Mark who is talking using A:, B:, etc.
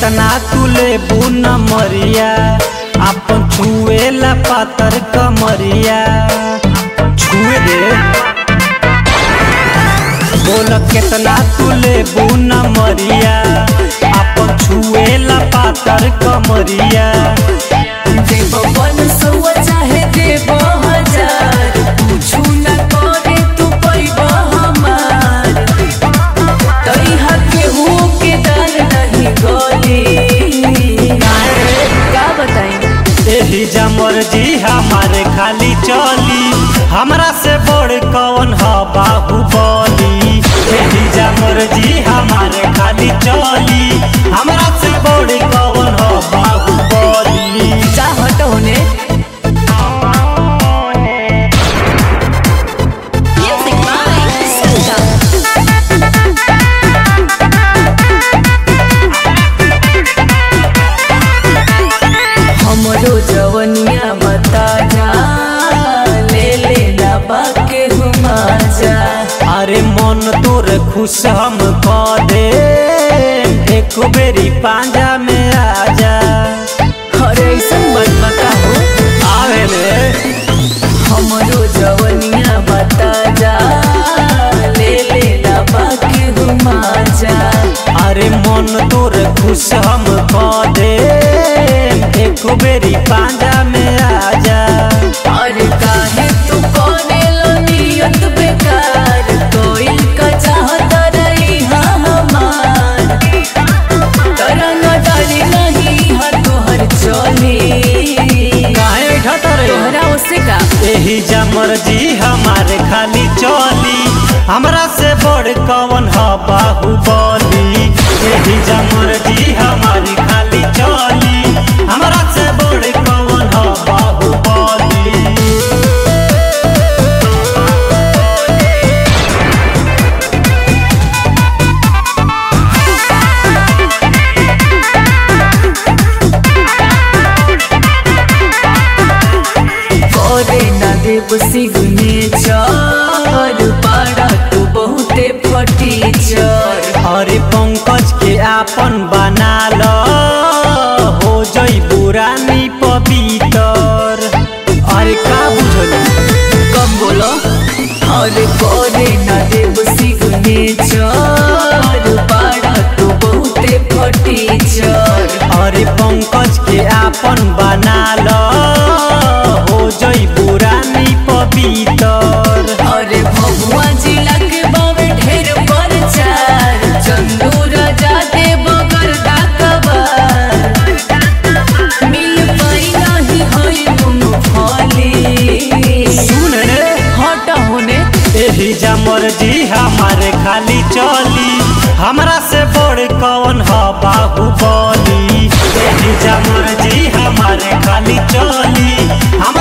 A: केतना तू लेबू न मरिया आपन छुएला पातर कमरिया छुए दे बोल केतना तू लेबू न मरिया आपन छुएला पातर कमरिया
B: देव बन सौआ चाहे देव हजार कुछु न करे तू पैब हमार तैहा केहू के दाल नहीं गली का बताई
A: एही जमर जी हमारे खाली चली हमरा से बड़ कौन ह बाहुबली एही जमर जी हमारे खाली चली हमरा से बड़ कौन ह बाहुबली
B: चाहत होने हमरो जवनिया बता जा ले ले ना बाके हुमा जा
A: अरे मन तोर खुश हम क दे एक बेरी पांजा में आजा
B: अरे ऐसन बात बताओ
A: आवे रे
B: हमरो जवनिया बता जा ले ले ना बाके हुमा जा
A: अरे मन तोर खुश हम क दे एक बेरी पांजा में आजा
B: अरे काहे तू कोने लो नियत बेकार कोई का चाहत रही हाँ हमार तरंग डाली नहीं हाँ तोहर चोली
A: काहे ढतर
B: तोहरा उसे का
A: एही जमर जी हमारे खाली चली हमरा से बड़ कौन ह बाहुबली एही जमर जी हमारी खाली चली हमरा से बड़ कौन ह बाहुबली
B: करे ना देव सिगने चर पाड़ा तू बहुते फटी चर
A: अरे पंकज के आपन बना ल हो जई पुरानी पवितर अरे का बुझली
B: कम बोलो अरे करे ना देव सिगने चर पाड़ा तू बहुते फटी चर
A: अरे पंकज के आपन बना ल हो जई पुरानी पवितर
B: अरे भगवा जिला के बावे ढेर परचार चंदू राजा दे बगर दाकबार मिल पाई नहीं होई तुम फली
A: सुन रे
B: हट होने
A: एही जमर जी हमारे खाली चली हमरा से बड़ कौन ह बाहुबली एही जमर जी हमारे खाली चली हमरा